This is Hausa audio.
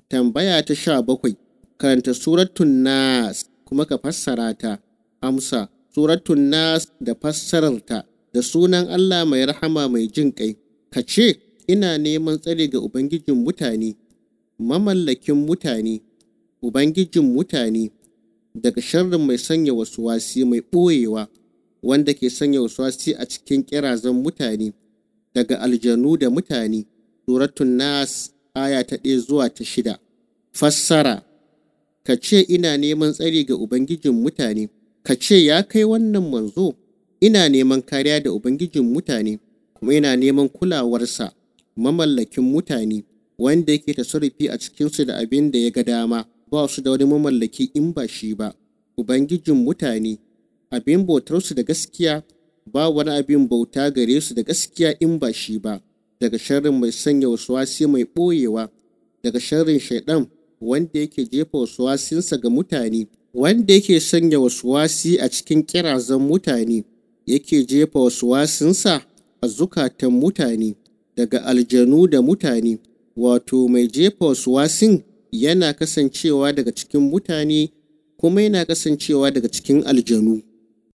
Tambaya ta sha bakwai, karanta Suratun Nas kuma ka fassara ta. Amsa, Suratun Nas da fassararta da sunan Allah mai rahama mai jin ƙai. Ka ce, ina neman tsari ga Ubangijin mutane, mamallakin mutane, Ubangijin mutane, daga sharrin mai sanya wasi mai ɓoyewa, wanda ke sanya wasi a cikin ƙirazan mutane, daga aljanu da mutane. Suratun Nas aya ta ɗaya zuwa ta shida. Fassara Ka ce ina neman tsari ga Ubangijin mutane, ka ce ya kai wannan manzo, ina neman kariya da Ubangijin mutane, kuma ina neman kulawarsa, mamallakin mutane, wanda yake tasarrufi a cikinsu da abin da ya ga dama, ba su da wani mamallaki in ba shi ba. Ubangijin mutane, abin bautarsu da gaskiya, ba wani abin bauta gare su da gaskiya in ba shi ba. daga sharrin mai sanya wasi mai ɓoyewa daga sharrin shaiɗan wanda yake jefa wasinsa ga mutane wanda yake sanya wasi a cikin kirazan mutane yake jefa wasinsa a zukatan mutane daga aljanu da mutane wato mai jefa wasin yana kasancewa daga cikin mutane kuma yana kasancewa daga cikin aljanu